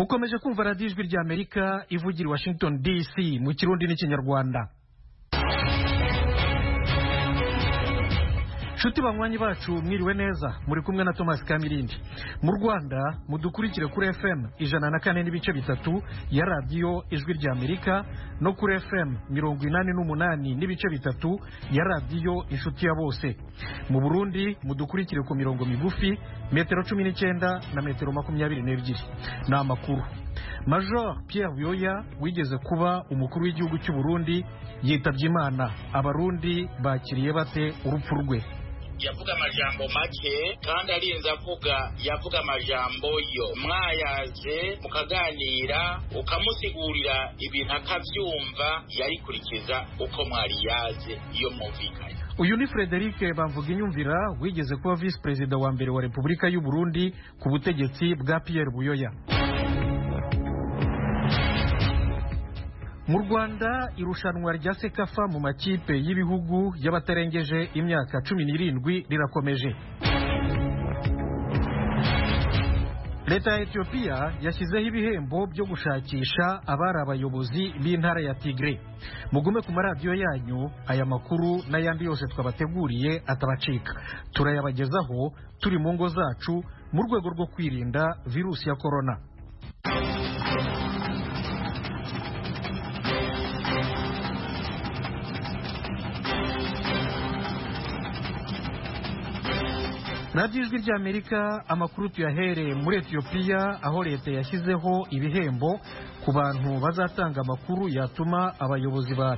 mukomeje kumva radiyo ijwi ry'amerika ivugira i washington dc mu kirundi n'ikinyarwanda nshuti banywanyi bacu mwiriwe neza muri kumwe na thomas kamirindi mu rwanda mudukurikire kuri fm ijana na kane n'ibice bitatu ya radiyo ijwi ry'amerika no kuri fm mirongo inani n'umunani n'ibice bitatu ya radiyo inshuti ya bose mu burundi mudukurikire ku mirongo migufi metero cumi n'icyenda na metero makumyabiri n'ebyiri ni amakuru major pierre buyoya wigeze kuba umukuru w'igihugu cy'u burundi yitabye imana abarundi bakiriye bate urupfu rwe yavuga amajambo make kandi arinze avuga yavuga amajambo yo mwayaje mukaganira ukamusigurira ibintu akabyumva yarikurikiza uko mwari yaje iyo mwumvikanye uyu ni frederic bamvuga inyumvira wigeze kuba visi perezida wa mbere wa repubulika y'u burundi ku butegetsi bwa pierre buyoya mu rwanda irushanwa rya sekafa mu makipe y'ibihugu y'abatarengeje imyaka cumi n'irindwi rirakomeje leta ya etiyopiya yashyizeho ibihembo byo gushakisha abari abayobozi b'intara ya tigre mugume ku maradiyo yanyu aya makuru n'ayandi yose twabateguriye atabacika turayabagezaho turi mu ngo zacu mu rwego rwo kwirinda virusi ya korona radiyo ijwi ry'amerika amakuru tuyahereye muri etiyopiya aho leta yashyizeho ibihembo ku bantu bazatanga amakuru yatuma abayobozi ba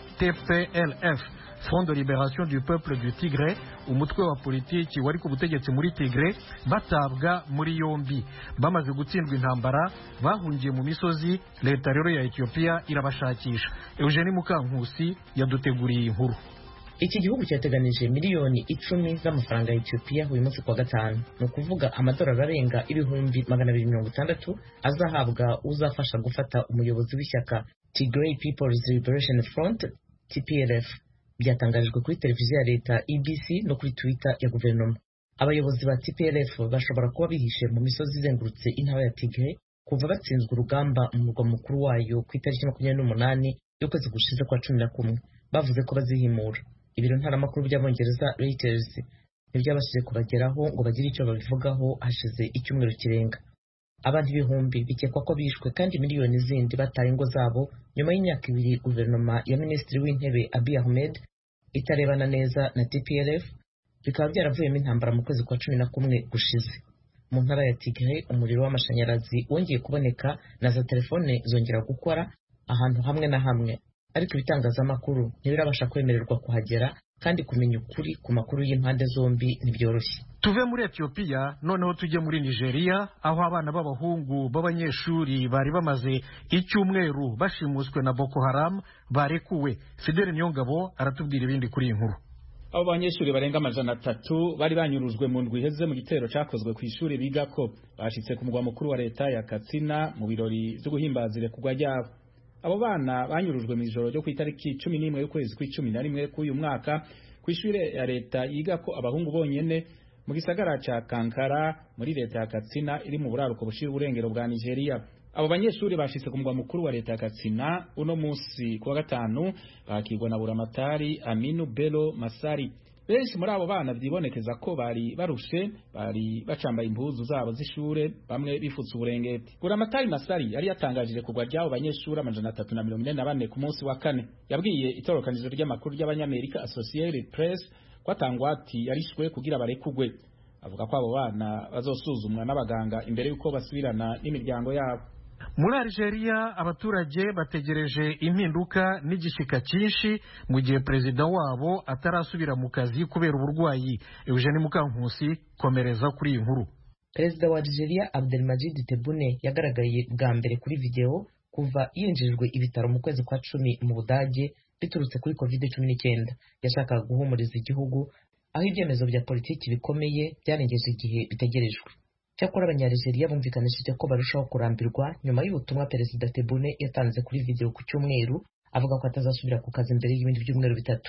tplf front de liberation du peuple du tigre umutwe wa politiki wari ku butegetsi muri tigre batabwa muri yombi bamaze gutsindwa intambara bahungiye mu misozi leta rero ya etiyopiya irabashakisha eugenie mukankusi yaduteguriye inkuru iki gihugu cyateganije miliyoni icumi z'amafaranga ya etiyopiya uyu munsi kuwa gatanu ni ukuvuga amadolari arenga ibihumbi magana abiri mirongo itandatu azahabwa uzafasha gufata umuyobozi w'ishyaka tigray peoples liberation front tplf byatangarijwe kuri televiziyo ya leta ebc no kuri twitter ya guverinoma abayobozi ba tplf bashobora kuba bihishe mu misozi izengurutse intara ya tigray kuva batsinzwe urugamba mu murwa mukuru wayo ku itariki makumyabiri n'umunani y'ukwezi gushize kwa cumi na kumwe bavuze ko bazihimura ibiro ntaramakuru by'abongereza Reuters ntibyabashije kubageraho ngo bagire icyo babivugaho hashize icyumweru kirenga abantu ibihumbi bikekwa ko bishwe kandi miliyoni zindi bataye ingo zabo nyuma y'imyaka ibiri guverinoma ya minisitiri w'intebe Abiy Ahmed itarebana neza na TPLF bikaba byaravuyemo intambara mu kwezi kwa cumi na kumwe gushize mu ntara ya Tigray umuriro w'amashanyarazi wongeye kuboneka na za telefone zongera gukora ahantu hamwe na hamwe ariko ibitangazamakuru ntibirabasha kwemererwa kuhagera kandi kumenya ukuri ku makuru y'impande zombi ntibyoroshye tuve muri etiyopiya noneho tujye muri nigeria aho abana b'abahungu b'abanyeshuri bari bamaze icyumweru bashimuswe na boko haram barekuwe fideli niyongabo aratubwira ibindi kuri iyi nkuru abo banyeshuri barenga amajana atatu bari banyurujwe mu ndwi iheze mu gitero cyakozwe ku ishuri bigako bashitse ku mugwa mukuru wa leta ya katsina mu birori byo guhimbaza irekurwa ryabo abo bana banyurujwe mu ijoro ryo ku itariki cumi n'imwe y'ukwezi kw'icumi na rimwe k'uyu mwaka ku ishuri ya leta yiga ko abahungu bonyene mu gisagara ca kankara muri leta ya katsina iri mu buraruko bushira uburengero bwa nigeria abo banyeshuri bashitse ku mugwa mukuru wa leta ya katsina uno musi kuwa gatanu bakirwa na buramatari aminu belo masari benshi muri abo bana byibonekeza ko bari barushe bari bacambaye impuzu zabo z'ishure bamwe bifutse uburengeti buramatari masari yari yatangajije kugwa ry'abo banyeshuri amajana atatu na mirongo ine na bane ku munsi wa kane yabwiye itorokanizo ry'amakuru ry'abanyamerika associated press ko atangwati yarishwe kugira barekugwe avuga ko abo bana bazosuzumwa n'abaganga imbere y'uko basubirana n'imiryango yabo muri Algeria abaturage bategereje impinduka n'igishika cyinshi mu gihe perezida wabo atarasubira mu kazi kubera uburwayi Eugene Mukankusi komereza kuri iyi nkuru perezida wa Algeria Abdelmajid Tebboune yagaragaye bwa mbere kuri video kuva yinjirijwe ibitaro mu kwezi kwa cumi mu Budage biturutse kuri covid cumi n'icyenda yashakaga guhumuriza igihugu aho ibyemezo bya politiki bikomeye byarengeje igihe bitegerejwe cyakora abanyarijeriya bumvikanishije ko barushaho kurambirwa nyuma y'ubutumwa perezida tebune yatanze kuri video ku cyumweru avuga ko atazasubira ku kazi mbere y'ibindi byumweru bitatu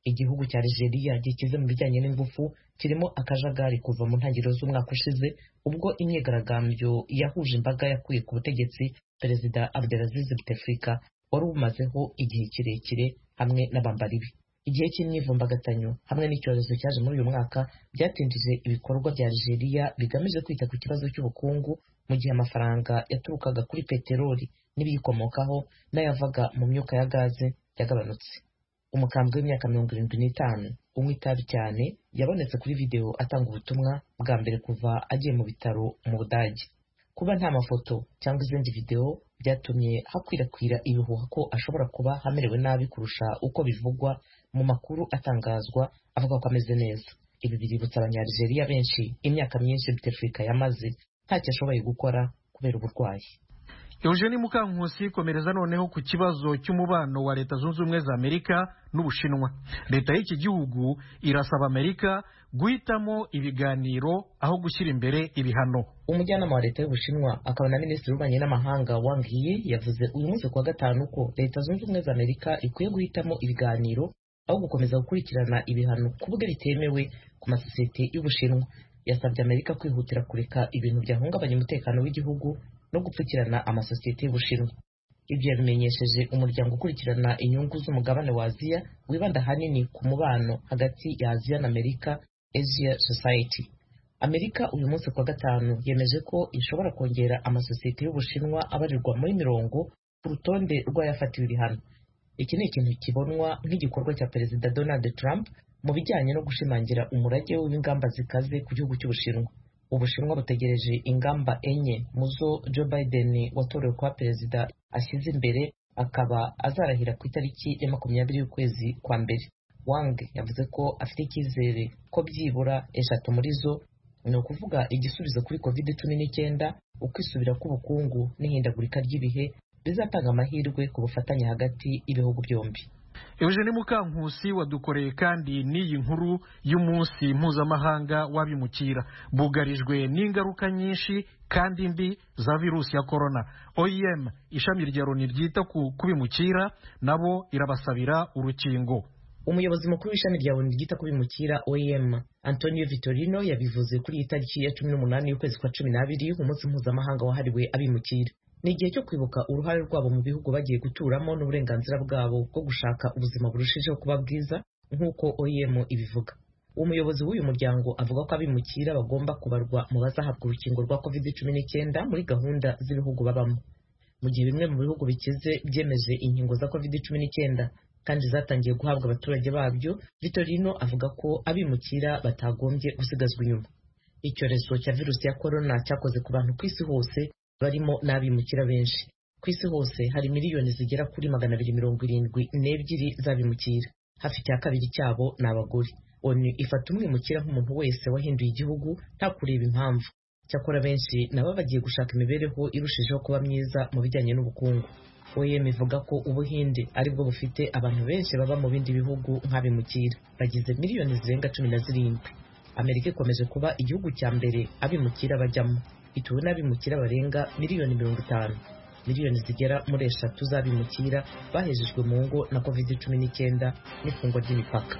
igihugu cya Algeria gikize mu bijyanye n'ingufu kirimo akajagari kuva mu ntangiriro z'umwaka ushize ubwo imyigaragambyo yahuje imbaga yakuye ku butegetsi perezida Abdelaziz Bouteflika wari ubumazeho igihe kirekire hamwe n'abambari be igihe cy'imyivumbagatanyo hamwe n'icyorezo cyaje muri uyu mwaka byatindije ibikorwa bya Algeria bigamije kwita ku kibazo cy'ubukungu mu gihe amafaranga yaturukaga kuri peteroli n'ibiyikomokaho n'ayavaga mu myuka ya gaze yagabanutse umukambwe w'imyaka mirongo irindwi n'itanu unywa itabi cyane yabonetse kuri videwo atanga ubutumwa bwa mbere kuva agiye mu bitaro mu budage kuba nta mafoto cyangwa izindi videwo byatumye hakwirakwira ibihuha ko ashobora kuba hamerewe nabi kurusha uko bivugwa mu makuru atangazwa avuga ko ameze neza ibi biributsa abanyarigeria benshi imyaka myinshi Bouteflika yamaze ntacyo ashoboye gukora kubera uburwayi Eugenie Mukankusi komereza noneho ku kibazo cy'umubano wa Leta Zunze Ubumwe za Amerika n'Ubushinwa. Leta y'iki gihugu irasaba Amerika guhitamo ibiganiro aho gushyira imbere ibihano. umujyanama wa leta y'ubushinwa akaba na minisitiri w'ububanyi n'amahanga Wang Yi yavuze uyu munsi kuwa gatanu ko leta zunze ubumwe za amerika ikwiye guhitamo ibiganiro aho gukomeza gukurikirana ibihano ku bwe bitemewe ku masosiyete y'ubushinwa yasabye amerika kwihutira kureka ibintu byahungabanya umutekano w'igihugu no gupfukirana amasosiyete y'ubushinwa ibyo yabimenyesheje umuryango ukurikirana inyungu z'umugabane wa aziya wibanda ahanini ku mubano hagati ya aziya na amerika asia society amerika uyu munsi kuwa gatanu yemeje ko ishobora kongera amasosiyete y'ubushinwa abarirwa muri mirongo ku rutonde rw'ayafatiwe ibihano iki ni ikintu kibonwa nk'igikorwa cya perezida donald trump mu bijyanye no gushimangira umurage w'ingamba zikaze ku gihugu cy'ubushinwa ubushinwa butegereje ingamba enye mu zo joe biden watorewe kuba perezida ashyize imbere akaba azarahira ku itariki ya makumyabiri y'ukwezi kwa mbere wang yavuze ko afite icyizere ko byibura eshatu muri zo ni ukuvuga igisubizo kuri covid cumi n'icyenda ukwisubira k'ubukungu n'ihindagurika ry'ibihe bizatanga amahirwe ku bufatanye hagati y'ibihugu byombi Eugene Mukankusi wadukoreye kandi n'iyi nkuru y'umunsi mpuzamahanga w'abimukira bugarijwe n'ingaruka nyinshi kandi mbi za virusi ya korona OIM ishami rya Loni ryita ku kubimukira nabo irabasabira urukingo umuyobozi mukuru w'ishami rya Loni ryita ku bimukira OIM Antonio Vitorino yabivuze kuri iyi tariki ya cumi n'umunani y'ukwezi kwa cumi n'abiri umunsi mpuzamahanga wahariwe abimukira ni igihe cyo kwibuka uruhare rwabo mu bihugu bagiye guturamo n'uburenganzira bwabo bwo gushaka ubuzima burushijeho kuba bwiza nk'uko OIM ibivuga umuyobozi w'uyu muryango avuga ko abimukira bagomba kubarwa mu bazahabwa urukingo rwa covid cumi n'icyenda muri gahunda z'ibihugu babamo mu gihe bimwe mu bihugu bikize byemeje inkingo za covid cumi n'icyenda kandi zatangiye guhabwa abaturage babyo Vitorino avuga ko abimukira batagombye gusigazwa inyuma icyorezo cya virusi ya korona cyakoze ku bantu ku isi hose barimo n'abimukira benshi ku isi hose hari miliyoni zigera kuri magana abiri mirongo irindwi n'ebyiri z'abimukira hafi cya kabiri cyabo ni abagore onu ifata umwimukira nk'umuntu wese wahinduye igihugu nta kureba impamvu cyakora benshi nabo bagiye gushaka imibereho irushijeho kuba myiza mu bijyanye n'ubukungu OEM ivuga ko ubuhinde aribwo bufite abantu benshi baba mu bindi bihugu nk'abimukira bagize miliyoni zirenga cumi na zirindwi amerika ikomeje kuba igihugu cya mbere abimukira bajyamo ituwe n'abimukira barenga miliyoni mirongo itanu miliyoni zigera muri eshatu z'abimukira bahejejwe mu ngo na covid cumi n'icyenda n'ifungwa ry'imipaka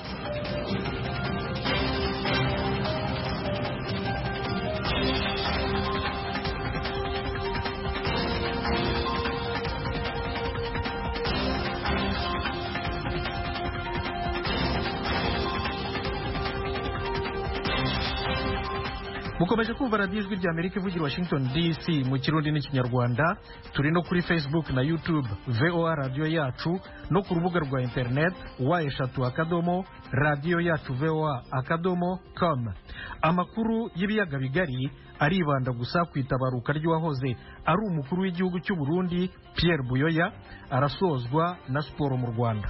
mukomeje kumva radiyo ijwi rya amerika ivugira washington dc mu kirundi n'ikinyarwanda turi no kuri facebook na youtube voa radiyo yacu no ku rubuga rwa internet wa eshatu akadomo radiyo yacu voa akadomo com amakuru y'ibiyaga bigari aribanda gusa ku itabaruka ry'uwahoze ari umukuru w'igihugu cy'u burundi pierre buyoya arasozwa na siporo mu rwanda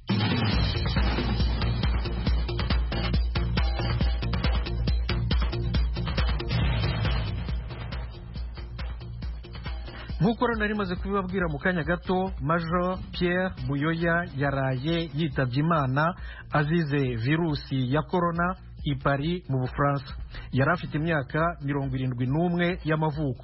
nk'uko rero nari maze kubibabwira mu kanya gato major Pierre buyoya yaraye yitabye imana azize virusi ya korona i paris mu bufaransa yari afite imyaka mirongo irindwi n'umwe y'amavuko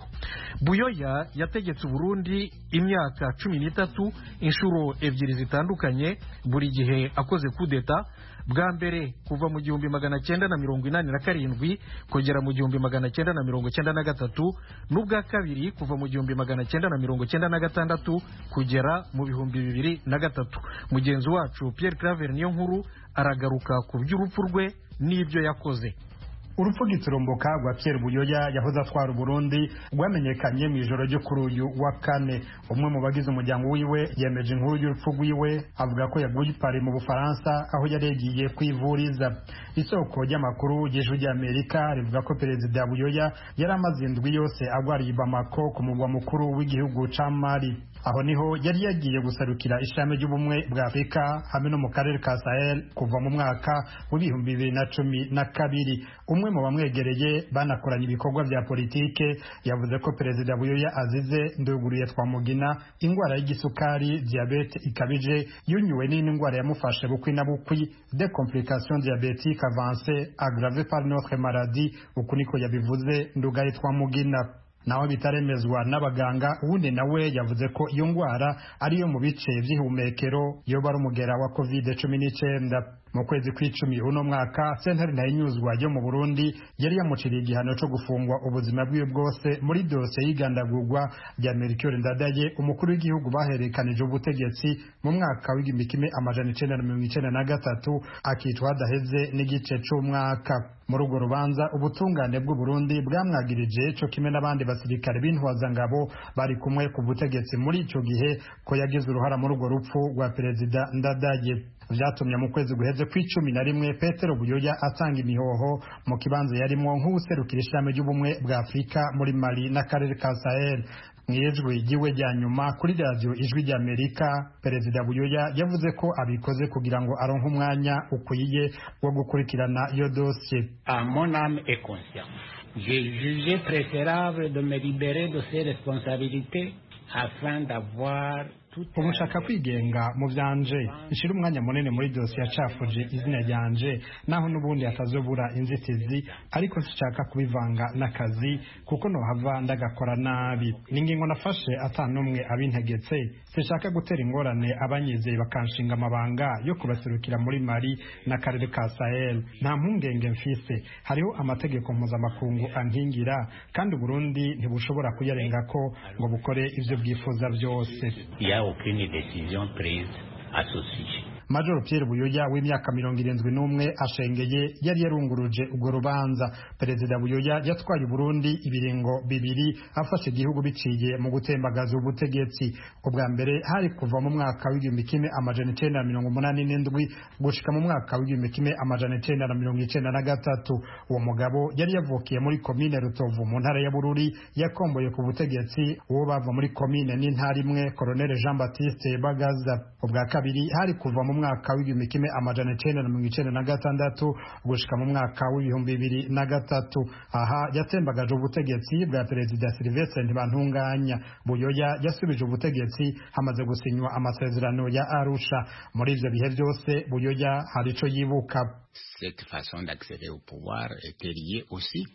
buyoya yategetse uburundi imyaka cumi n'itatu inshuro ebyiri zitandukanye buri gihe akoze kudeta bwa mbere kuva mu gihumbi magana cyenda na mirongo inani na karindwi kugera mu gihumbi magana cyenda na mirongo cyenda na gatatu n'ubwa kabiri kuva mu gihumbi magana cyenda na mirongo cyenda na gatandatu kugera mu bihumbi bibiri na gatatu mugenzi wacu Pierre Claver niyo nkuru aragaruka ku by'urupfu rwe n'ibyo yakoze urupfu giturumbuka rwa Pierre Buyoya yahoze atwara Burundi rwamenyekanye mu ijoro ryo kuri uyu wa kane umwe mu bagize umuryango wiwe yemeje inkuru y'urupfu rwiwe avuga ko yaguye i Paris mu Bufaransa aho yari yagiye kwivuriza isoko ry'amakuru y'ijwi ry'Amerika rivuga ko perezida Buyoya yari amaze indwi yose agwariye i Bamako ku murwa mukuru w'igihugu ca Mali aho niho yari yagiye gusarukira ishami ry'ubumwe bwa Afurika hamwe no mu karere ka Sahel kuva mu mwaka w'ibihumbi bibiri na cumi na kabiri umwe mu bamwegereye banakoranye ibikorwa bya politike yavuze ko perezida buyoya azize nduguriye twamugina indwara y'igisukari diabete ikabije yunyuwe n'indi ndwara yamufashe bukwi na bukwi de complication diabetique avancée aggravée par notre maladie uku niko yabivuze ndugaye twamugina nawe bitaremezwa n'abaganga uwundi nawe yavuze ko iyo ndwara ariyo mu bice by'ihumekero yoba ari umugera wa covid cumi n'icyenda mu kwezi kw'icumi uno mwaka sentare ntayinyuzwa yo mu burundi yari yamuciriye igihano cyo gufungwa ubuzima bwiwe bwose muri dosiye y'igandagurwa rya merikiyori ndadaye umukuru w'igihugu baherekanije ubutegetsi mu mwaka w'igihumbi kimwe amajana icenda na mirongo icenda na gatatu akicwa hadaheze n'igice c'umwaka muri urwo rubanza ubutungane bw'uburundi bwamwagirije co kimwe n'abandi basirikare b'intwazangabo bari kumwe ku butegetsi muri ico gihe ko yagize uruhara muri urwo rupfu rwa perezida ndadaye vyatumye mu kwezi guheze kw'icumi na rimwe petero buyoya atanga imihoho mu kibanza yarimwo nk'uwuserukira ishami ry'ubumwe bwa afurika muri mali n'akarere ka sahel mw'ijwi ryiwe rya nyuma kuri radiyo ijwi ry'amerika perezida buyoya yavuze ko abikoze kugira ngo aronke umwanya ukwiye wo gukurikirana iyo dosiye à mon âme et conscience j'ai jugé préférable de me libérer de ces responsabilités afin d'avoir ubu nshaka kwigenga mu byanje nshira umwanya munini muri dosiye yacafuje izina ryanje naho n'ubundi hatazobura inzitizi ariko sinshaka kubivanga n'akazi kuko nohava ndagakora nabi ni ingingo nafashe ata n'umwe abintegetse sinshaka gutera ingorane abanyizeye bakanshinga amabanga yo kubaserukira muri mari n'akarere ka sahel nta mpungenge mfise hariho amategeko mpuzamakungu ankingira kandi uburundi ntibushobora kuyarengako ngo bukore ivyo bwifuza byose aucune décision prise à ce sujet. Major Pierre Buyoya w'imyaka mirongo irindwi n'umwe ashengeye yari yarunguruje urwo rubanza perezida Buyoya yatwaye Burundi ibiringo bibiri afashe igihugu biciye mu gutembagaza ubutegetsi ubwa mbere hari kuva mu mwaka w'igihumbi kimwe amajana icenda na mirongo umunani n'indwi gushika mu mwaka w'igihumbi kimwe amajana icenda na mirongo icenda na gatatu uwo mugabo yari yavukiye muri komine Rutovu mu ntara ya Bururi yakomboye ku butegetsi uwo bava muri komine n'intara imwe Colonel Jean Baptiste Bagaza ubwa kabiri hari kuva mu mwaka w'igihumbi kimwe amajana icenda na mirongo icenda na gatandatu gushika mu mwaka w'ibihumbi bibiri na gatatu aha yatembagaje ubutegetsi bwa perezida Sylvestre Ntibantunganya Buyoya yasubije ubutegetsi hamaze gusinywa amasezerano ya Arusha muri ivyo bihe byose Buyoya hari ico yibuka Cette façon d'accéder au pouvoir était liée aussi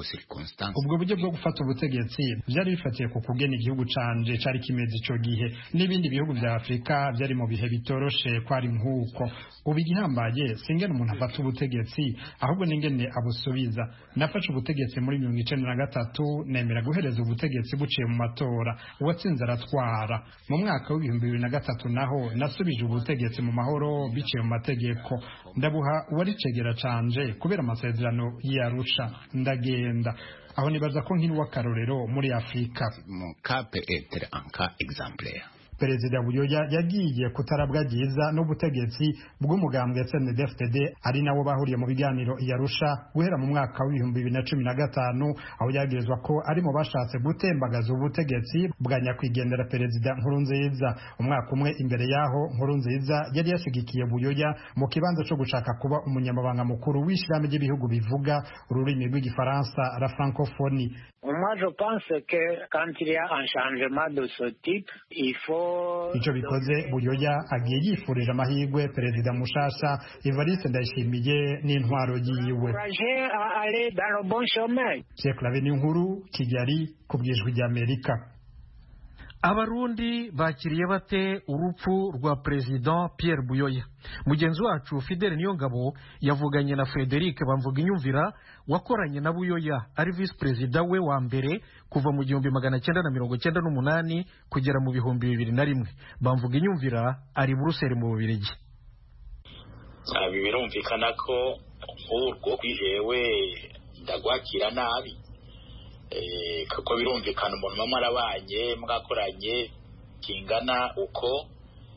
ubwo buryo bwo gufata ubutegetsi byari bifatiye ku kugena igihugu canje cari kimeze ico gihe n'ibindi bihugu vya afurika byari mu bihe bitoroshe kwari nk'uko ubu igihambaye singene umuntu afata ubutegetsi ahubwo n'ingene abusubiza nafashe ubutegetsi muri mirongo icenda na gatatu nemera guhereza ubutegetsi buciye mu matora uwatsinze aratwara mu mwaka w'ibihumbi bibiri na gatatu naho nasubije ubutegetsi mu mahoro biciye mu mategeko ndabuha uwari cegera canje kubera amasezerano y'arusha ndagenda kugenda aho nibaza ko nkiri w'akarorero muri afurika mon cas peut être un cas exemplaire perezida buyoya yagiye kutarabwa byiza n'ubutegetsi bw'umugambwe CNDD-FDD ari nabo bahuriye mu biganiro yarusha guhera mu mwaka w'ibihumbi bibiri na cumi na gatanu aho yagirizwa ko ari mu bashatse gutembagaza ubutegetsi bwa nyakwigendera perezida Nkurunziza umwaka umwe imbere yaho Nkurunziza yari yashigikiye buyoya mu kibanza cyo gushaka kuba umunyamabanga mukuru w'ishirahamwe ry'ibihugu bivuga ururimi rw'igifaransa la francophonie umwe moi, je pense que quand il y a un changement de ce type, il faut... icyo bikoze buyoya agiye yifurije amahirwe perezida mushasha evariste ndayishimiye n'intwaro yiwe encourager à aller dans le bon chemin. Sheikh Laveni nkuru kigali ku bwijwi ry'amerika abarundi bakiriye bate urupfu rwa perezida Pierre Buyoya mugenzi wacu Fidele Niyongabo yavuganye na Frederic bamvuga inyumvira wakoranye na Buyoya ari visi perezida we wa mbere kuva mu gihumbi magana cyenda na mirongo cyenda n'umunani kugera mu bihumbi bibiri na rimwe bamvuga inyumvira ari Buruseli mu Bubiligi ibi birumvikana ko nk'urwo kwijewe ndagwakira nabi kuko birumvikana umuntu muba mwarabanye mwakoranye kingana uko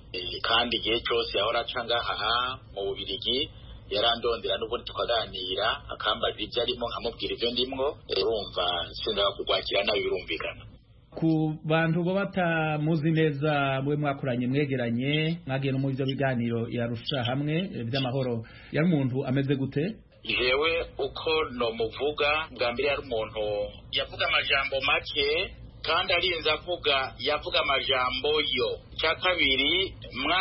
kandi igihe cyose yahora aca ngaha mu bubirigi yarandondera n'ubundi tukaganira akambarira ibyo arimo nkamubwira ibyo ndimwo urumva sindaga kugwakira nabi birumvikana ku bantu bo batamuzi neza mwe mwakoranye mwegeranye mwagiye no mu byo biganiro yarusha hamwe by'amahoro yari umuntu ameze gute jewe uko nomuvuga bwa mbere yari umuntu yavuga amajambo make kandi arinze avuga yavuga amajambo yo icya kabiri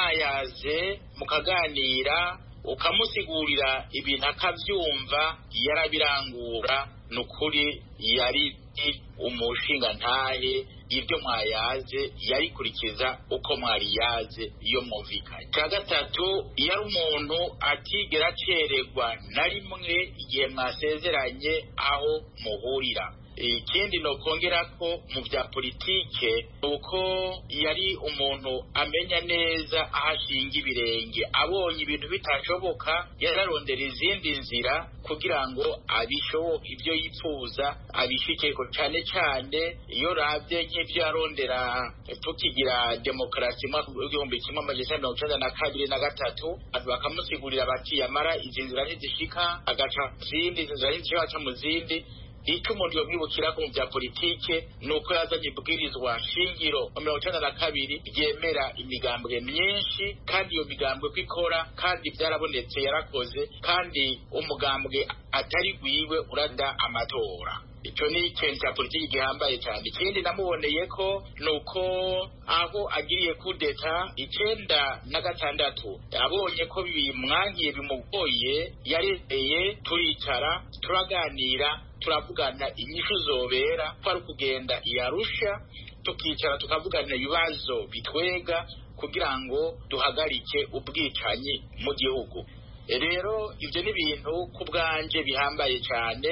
mwayaze mukaganira ukamusigurira ibintu akabyumva yarabirangura ni ukuri yari umushinga ntahe ibyo mwayaze yarikurikiza uko mwariyaze iyo mwumvikanye icya gatatu iyo ari umuntu atigera acererwa na rimwe igihe mwasezeranye aho muhurira ikindi nokongera ko mu bya politike ni uko yari umuntu amenya neza aho ashinga ibirenge abonye ibintu bitashoboka yararondera izindi nzira kugira ngo abishoboke ibyo yifuza abishikeko cyane cyane iyo rabye nk'ibyo yarondera tukigira demokarasi mu mwaka w'igihumbi kimwe amajana mirongo icyenda na kabiri na gatatu bakamusigurira bati yamara izi nzira ntizishika agaca mu zindi izi nzira ntizishika agaca mu zindi icyo umuntu yamwibukira ko mu bya politike ni uko yazanye ibwirizwa shingiro mu mirongo icyenda na kabiri ryemera imigambwe myinshi kandi iyo migambwe ko ikora kandi byarabonetse yarakoze kandi umugambwe atari gwiwe urada amatora icyo ni ikintu cya politiki gihambaye cyane ikindi namuboneye ko ni uko aho agiriye kudeta icyenda na gatandatu abonye ko bimwangiye bimugoye yarezeye turicara turaganira turavugana inyishu zobera ko ari ukugenda iyarusha tukicara tukavugana ibibazo bitwega kugira ngo duhagarike ubwicanyi mu gihugu rero ibyo ni ibintu ku bwanjye bihambaye cyane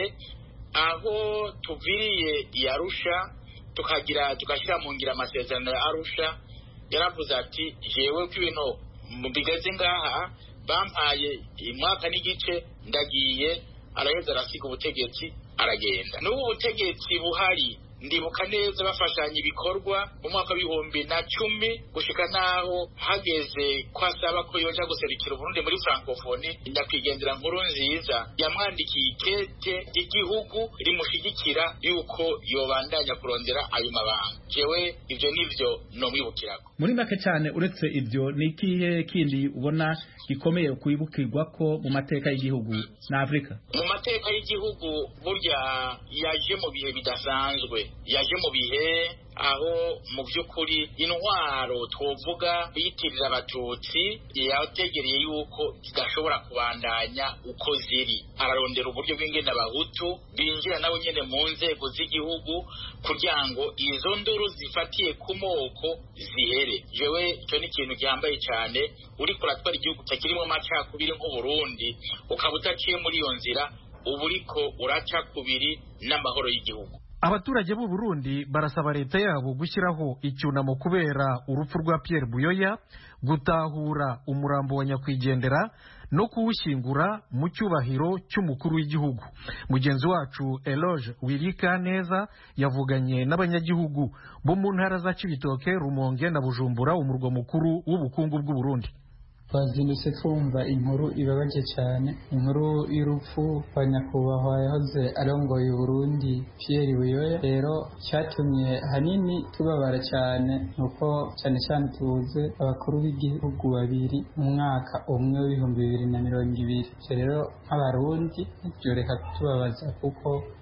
aho tuviriye iyarusha tukagira tugashyira mu ngira amasezerano ya arusha yaravuze ati jewe ko ibintu bigeze ngaha bampaye umwaka n'igice ndagiye araheza arasiga ubutegetsi aragenda n'ubu butegetsi buhari ndibuka neza bafashanya ibikorwa mu mwaka w'ibihumbi na cumi gushika n'aho hageze ko asaba ko yoja guserukira uburundi muri francophonie nyakwigendera nkuru nziza yamwandikiye ikete ry'igihugu rimushigikira yuko yobandanya kurondera ayo mabanga jewe ivyo nivyo nomwibukirako muri make cyane uretse ibyo ni ikihe kindi ubona gikomeye kwibukirwa ko mu mateka y'igihugu na afurika mu mateka y'igihugu burya yaje mu bihe bidasanzwe yaje mu bihe aho mu by'ukuri intwaro twovuga biyitirira abatutsi yategereye yuko zidashobora kubandanya uko ziri ararondera uburyo bw'ingene abahutu binjira nabo nyine mu nzego z'igihugu kugira ngo izo nduru zifatiye ku moko zihere jewe icyo ni ikintu gihambaye cyane uriko uratwara igihugu kirimo amacakubiri nk'uburundi ukaba udaciye muri iyo nzira uba uriko uraca kubiri n'amahoro y'igihugu abaturage b'u Burundi barasaba leta yabo gushyiraho icyunamo kubera urupfu rwa Pierre Buyoya gutahura umurambo wa nyakwigendera no kuwushyingura mu cyubahiro cy'umukuru w'igihugu mugenzi wacu Eloge Wirika neza yavuganye n'abanyagihugu bo mu ntara za Cibitoke Rumonge na Bujumbura umurwa mukuru w'ubukungu bw'u Burundi twazindutse twumva inkuru ibabaje cyane inkuru y'urupfu rwa nyakubahwa yahoze arongoye Burundi Pierre Buyoya rero cyatumye hanini tubabara cyane nuko cyane cyane tubuze abakuru b'igihugu babiri mu mwaka umwe w'ibihumbi bibiri na mirongo ibiri ibyo rero nk'abarundi byoreka kutubabaza kuko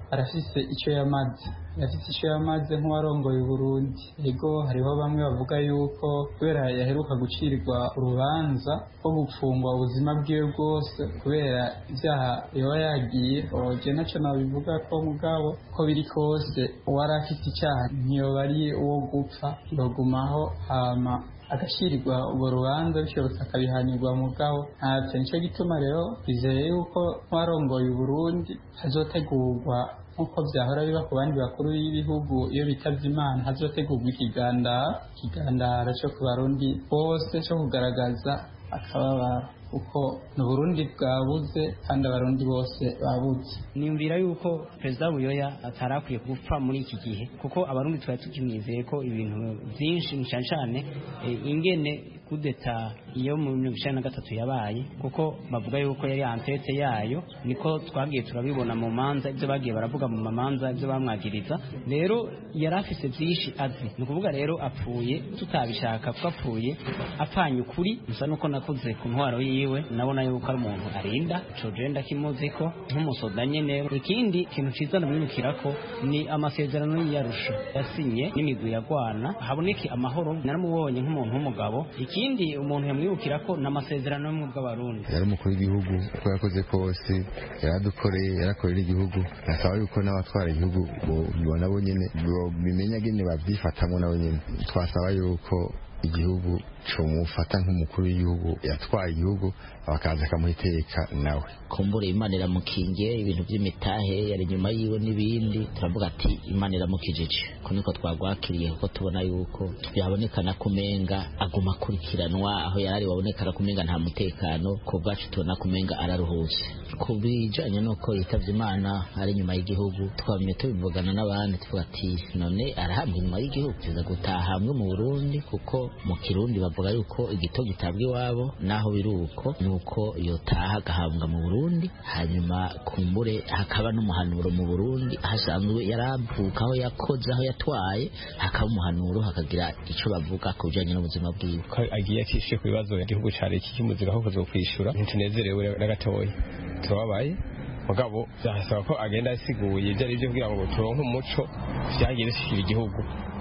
arafise icyo yamaze yafite icyo yamaze nk'uwarongoye Burundi ego hariho bamwe bavuga yuko kubera yaheruka gucirirwa urubanza rwo gupfungwa ubuzima bwiwe bwose kubera ibyaha yoba yagiye oje nacyo nabivuga ko mugabo ko biri kose uwari afite icyaha ntiyoba ari uwo gupfa yogumaho hama agashyirirwa urwo rubanza bishobotse akabihanirwa mugabo ntacyo nicyo gituma rero bizeye yuko nk'uwarongoye Burundi hazotegurwa nk'uko byahora biba ku bandi bakuru b'ibihugu iyo bitavye imana hazotegurwa ikigandara ikigandara cyo ku barundi bose cyo kugaragaza akababaro kuko ni uburundi bwabuze kandi abarundi bose babuze niyumvira yuko perezida buyoya atarakwiye gupfa muri iki gihe kuko abarundi twari tukimwizeye ko ibintu byinshi cyane cyane ingene kudeta iyo mu mirongo icyenda na gatatu yabaye kuko bavuga yuko yari antete yayo niko twagiye turabibona mu manza ibyo bagiye baravuga mu mamanza ibyo bamwagiriza rero yari afise byinshi azi ni ukuvuga rero apfuye tutabishaka kuko apfuye apfanye ukuri gusa nuko nakuze ku ntwaro yiwe nabona yuko ari umuntu arinda ico jenda kimuzi ko nk'umusoda nyene ikindi kintu ciza namwibukira ko ni amasezerano y'iyarusha yasinye n'imigwi yagwana haboneke amahoro naramubonye nk'umuntu w'umugabo ikindi umuntu yamwibukira ko ni amasezerano y'ubumwe bw'abarundi yari umukuru w'igihugu uko yakoze kose yaradukoreye yarakorera igihugu nasaba yuko n'abatwara igihugu bibona bo nyene bimenya gene babyifatamo nabo nyene twasaba yuko igihugu comufata nk'umukuru w'igihugu yatwaye igihugu bakaza akamuha iteka nawe kumbure imana iramukingiye ibintu by'imitahe yari inyuma yiwe n'ibindi turavuga ati imana iramukijije ko niko twagwakiriye kuko tubona yuko byabonekana kumenga aguma akurikiranwa aho yarari wabonekana kumenga nta mutekano ku bwacu tubona kumenga araruhutse ku bijanye n'uko yitavye imana ari inyuma y'igihugu twamye tubivugana n'abandi tuvuga ati none arahambwa inyuma y'igihugu tuza gutaha hamwe mu burundi kuko mu kirundi bavuga yuko igito gitabwa iwabo naho biri uko ni uko yotaha agahambwa mu burundi hanyuma kumbure hakaba n'umuhanuro mu burundi hasanzwe yaravuka aho yakoze aho yatwaye hakaba umuhanuro hakagira icyo bavuga ku bijyanye n'ubuzima bwiwe ko agiye atishyuye ku bibazo igihugu cyari iki cy'umuzika aho kwishyura ntitunezerewe na gatoya turababaye mugabo byasaba ko agenda asiguye ibyo ari byo kugira ngo turonke umuco byagiye bishyikira igihugu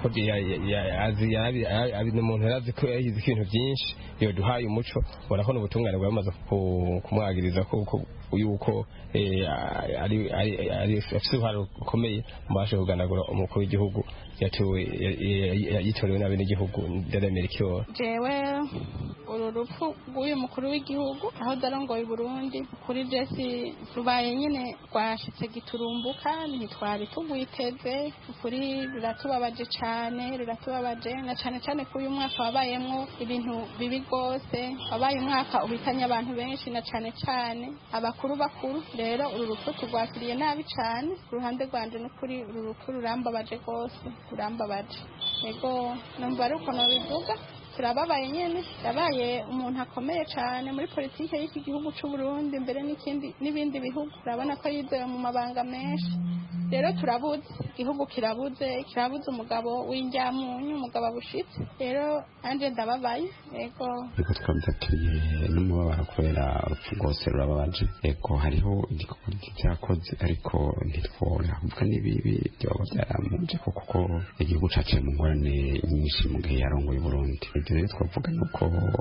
ni umuntu yarazi ko yayizi ibintu byinshi iyo duhaye umuco ubona ko n'ubutungane bwamaze kumwagiriza yuko afite uruhare rukomeye mu baje kuganagura umukuru w'igihugu yitorewe nabi n'igihugu ndaremera ikiyoba jewe uru rupfu rw'uyu mukuru w'igihugu aho darongoye i burundi kuri jesi rubaye nyine rwashitse giturumbuka ntitwari tugwiteze ukuri ruratubabaje cyane ruratubabaje na cyane cyane ko uyu mwaka wabayemwo ibintu bibi rwose wabaye umwaka uhitanye abantu benshi na cyane cyane abakuru bakuru rero uru rupfu turwakiriye nabi cyane ku ruhande rwanje n'ukuri uru rupfu rurambabaje rwose rurambabaje yego numva ari uko nabivuga turababaye nyine yabaye umuntu akomeye cyane muri politiki y'iki gihugu cy'u Burundi mbere n'ikindi n'ibindi bihugu urabona ko yizewe mu mabanga menshi rero turabuze igihugu kirabuze kirabuze umugabo w'injyamunyu umugabo bushitse rero anje ndababaye yego ariko twabyakiriye n'umubabaro kubera urupfu rwose rurababaje yego hariho igikorwa cyakoze ariko ntitwora kuvuga n'ibibi byaba byaramuje kuko igihugu cyaciye mu ngorane nyinshi mu gihe yarongoye Burundi ibyo rero twavuga nuko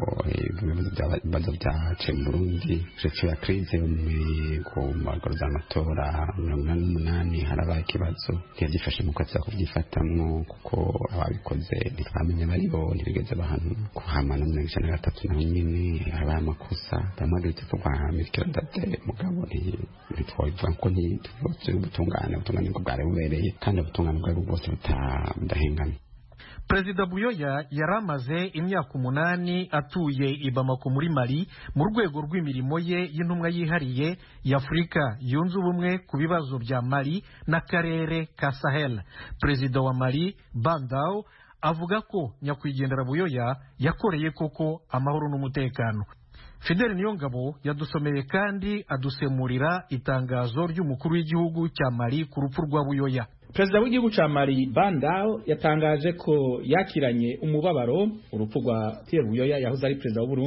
ibibazo byaciye mu Burundi uretse ya krize ku magoro z'amatora mirongo inani n'umunani harabaye ikibazo ntiyabyifashe mu kwezi kubyifatamwo kuko ababikoze ntitwamenye bari bo ntibigeze bahanwa kuhama no mirongo icyenda na gatatu naho nyine habaye amakosa bamwe duhita turwa mirikira date mugabo ntitwabivuga ko ntituvutse ubutungane ubutungane bwo bwari bubereye kandi ubutungane bwari bwose budahengamye perezida buyoya yari amaze imyaka umunani atuye i bamako muri mali mu rwego rw'imirimo ye y'intumwa yihariye y'afurika yunze ubumwe ku bibazo bya mali n'akarere ka sahel perezida wa mali bandao avuga ko nyakwigendera buyoya yakoreye koko amahoro n'umutekano fideli niyongabo yadusomeye kandi adusemurira itangazo ry'umukuru w'igihugu cya mali ku rupfu rwa buyoya perezida w'igihugu cya mali bandao yatangaje ko yakiranye umubabaro urupfu rwa pierre buyoya yahoze ari perezida w'uburundi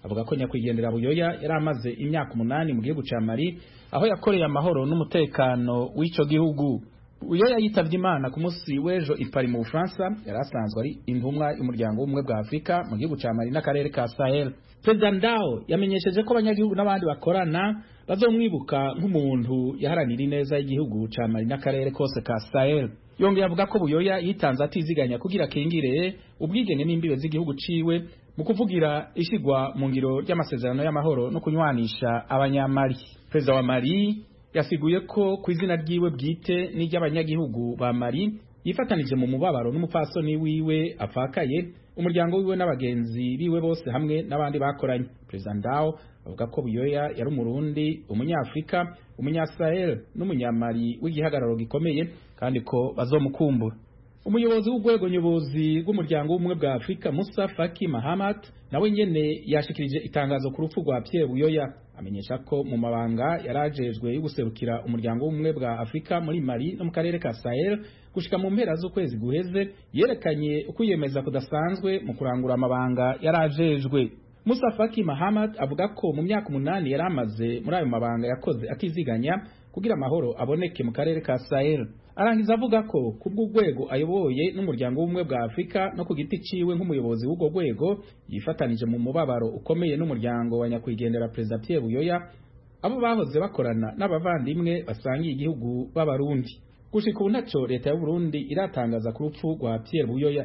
avuga ko nyakwigendera buyoya yari amaze imyaka umunani mu gihugu ca mali aho yakoreye amahoro n'umutekano w'ico gihugu buyoya yitavye imana ku munsi w'ejo i Paris mu bufaransa yari asanzwe ari intumwa y'umuryango w'ubumwe bwa afurika mu gihugu ca mali n'akarere ka sahel perezida ndao yamenyesheje ko abanyagihugu n'abandi bakorana bazomwibuka nk'umuntu yaharanira ineza y'igihugu ca mali n'akarere kose ka sahel yongeye avuga ko buyoya yitanze atiziganya kugira akingire ubwigenge n'imbibe z'igihugu ciwe mu kuvugira ishigwa mu ngiro ry'amasezerano y'amahoro no kunywanisha abanyamali perezida wa mali yasiguye ko ku izina ryiwe bwite n'iry'abanyagihugu ba mali yifatanije mu mubabaro n'umupfasoni wiwe apfakaye umuryango wiwe n'abagenzi biwe bose hamwe n'abandi bakoranye perezida ndao avuga ko buyoya yari umurundi umunyafurika umunyasahel n'umunyamali w'igihagararo gikomeye kandi ko bazomukumbura umuyobozi w'urwego nyobozi rw'umuryango w'ubumwe bwa afurika musa faki mahamat nawe nyene yashikirije itangazo ku rupfu rwa pierre buyoya amenyesha ko mu mabanga yarajejwe yo guserukira umuryango w'ubumwe bwa afurika muri mali no mu karere ka sahel gushika mu mpera z'ukwezi guheze yerekanye ukwiyemeza kudasanzwe mu kurangura amabanga yarajejwe musa faki mahamat avuga ko mu myaka umunani yari amaze muri ayo mabanga yakoze atiziganya kugira amahoro aboneke mu karere ka sahel arangiza avuga ko kubw'urwego ayoboye n'umuryango w'ubumwe bwa afurika no ku giti ciwe nk'umuyobozi w'urwo rwego yifatanije mu mubabaro ukomeye n'umuryango wa nyakwigendera perezida pierre buyoya abo bahoze bakorana n'abavandimwe basangiye igihugu b'abarundi gushika ubu ntaco leta y'uburundi iratangaza ku rupfu rwa pierre buyoya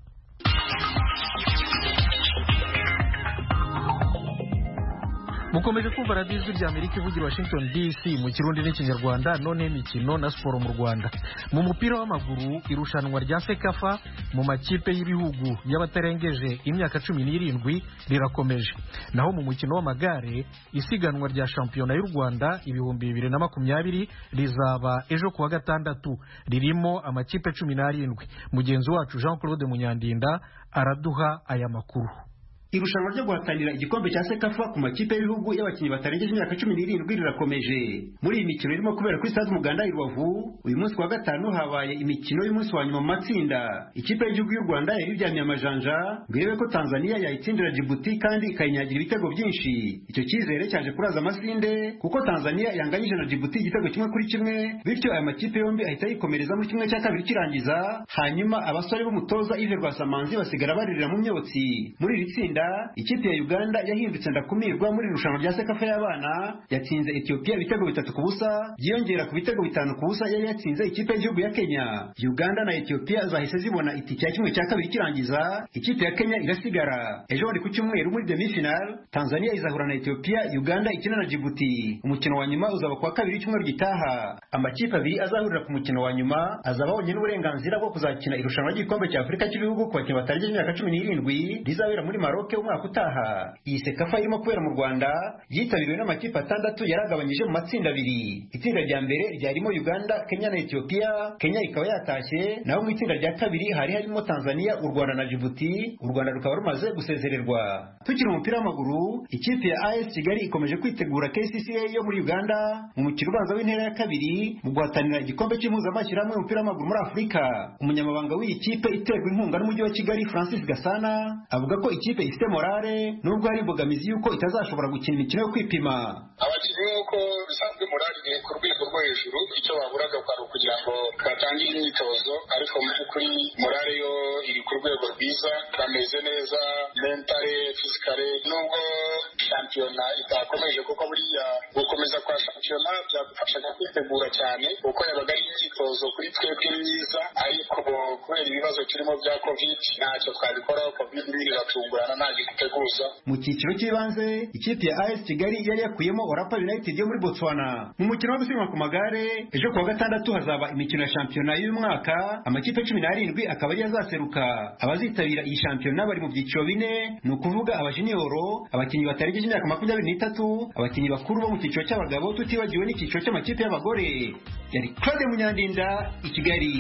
mukomeje kumva radiyo ijwi rya amerika ivugira washington dc mu kirundi n'ikinyarwanda none imikino na siporo mu rwanda mu mupira w'amaguru irushanwa rya sekafa mu makipe y'ibihugu y'abatarengeje imyaka cumi n'irindwi rirakomeje naho mu mukino w'amagare isiganwa rya shampiyona y'u rwanda ibihumbi bibiri na makumyabiri rizaba ejo kuwa gatandatu ririmo amakipe cumi n'arindwi mugenzi wacu jean claude munyandinda araduha aya makuru irushanwa ryo guhatanira igikombe cya sekafa ku makipe y'ibihugu y'abakinnyi batarengeje imyaka cumi n'irindwi rirakomeje muri iyi mikino irimo kubera kuri stade umuganda i rubavu uyu munsi wa gatanu habaye imikino y'umunsi wa nyuma mu matsinda ikipe y'igihugu y'u rwanda yari iryamiye amajanja ngo irebe ko tanzania yayitsindira jibuti kandi ikayinyagira ibitego byinshi icyo cyizere cyaje kuraza amasinde kuko tanzania yanganyije na jibuti igitego kimwe kuri kimwe bityo aya makipe yombi ahita yikomereza muri kimwe cya kabiri kirangiza hanyuma abasore b'umutoza ive rwasamanzi basigara baririra mu myotsi muri iri tsinda ikipe ya uganda yahindutse ndakumirwa muri irushanwa rya sekafa y'abana yatsinze etiyopiya ibitego bitatu ku busa byiyongera ku bitego bitanu ku busa yari yatsinze ikipe y'igihugu ya kenya uganda na etiyopiya zahise zibona itike ya kimwe cya kabiri kirangiza ikipe ya kenya irasigara ejo bundi ku cyumweru muri demi final tanzania izahura na etiyopiya uganda ikina na jibuti umukino wa nyuma uzaba kuwa kabiri w'icyumweru gitaha amakipe abiri azahurira ku mukino wa nyuma azaba abonye n'uburenganzira bwo kuzakina irushanwa ry'igikombe cya afurika cy'ibihugu ku bakinnyi batarengeje imyaka cumi n'irindwi rizabera muri maroc umwaka utaha iyi sekafa irimo kubera mu rwanda yitabiriwe n'amakipe atandatu yaragabanyije mu matsinda abiri itsinda rya mbere ryarimo uganda kenya na etiyopiya kenya ikaba yatashye naho mu itsinda rya kabiri hari harimo tanzania u rwanda na jibuti u rwanda rukaba rumaze gusezererwa tukiri umupira w'amaguru ikipe ya as kigali ikomeje kwitegura kcca yo muri uganda mu mukino ubanza w'intera ya kabiri mu guhatanira igikombe cy'impuzamashyirahamwe y'umupira w'amaguru muri afurika umunyamabanga w'iyi kipe iterwa inkunga n'umujyi wa kigali francis gasana avuga ko ikipe ifite morale nubwo hari imbogamizi y'uko itazashobora gukina imikino yo kwipima abakinnyi nk'uko bisanzwe morale iri ku rwego rwo hejuru icyo baburaga kwari ukugira ngo batangire imyitozo ariko mu by'ukuri morale yo iri ku rwego rwiza bameze neza mentale fisikale nubwo shampiyona itakomeje kuko buriya gukomeza kwa shampiyona byagufashaga kwitegura cyane kuko yabaga ari imyitozo kuri twebwe myiza ariko kubera ibibazo turimo bya covid ntacyo twabikoraho covid biratungurana nta giteguza mu cyiciro cy'ibanze ikipe ya AS Kigali yari yakuyemo Orapa United yo muri Botswana mu mukino wo gusiganwa ku magare ejo kuwa gatandatu hazaba imikino ya shampiyona y'uyu mwaka amakipe cumi n'arindwi akaba ariyo azaseruka abazitabira iyi shampiyona bari mu byiciro bine ni ukuvuga abajiniyoro abakinnyi batarengeje imyaka makumyabiri n'itatu abakinnyi bakuru bo mu cyiciro cy'abagabo tutibagiwe n'icyiciro cy'amakipe y'abagore yari Claude Munyandinda i Kigali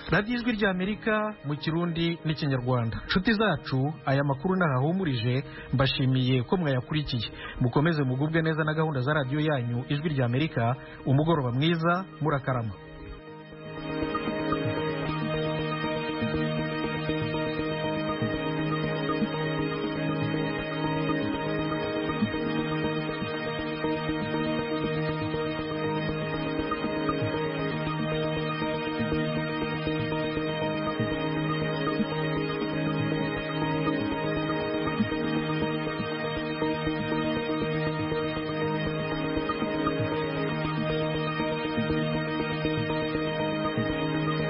radiyo ijwi ry'amerika mu kirundi n'ikinyarwanda nshuti zacu aya makuru ntahahumurije mbashimiye ko mwayakurikiye mukomeze mugubwe neza na gahunda za radiyo yanyu ijwi ry'amerika umugoroba mwiza murakarama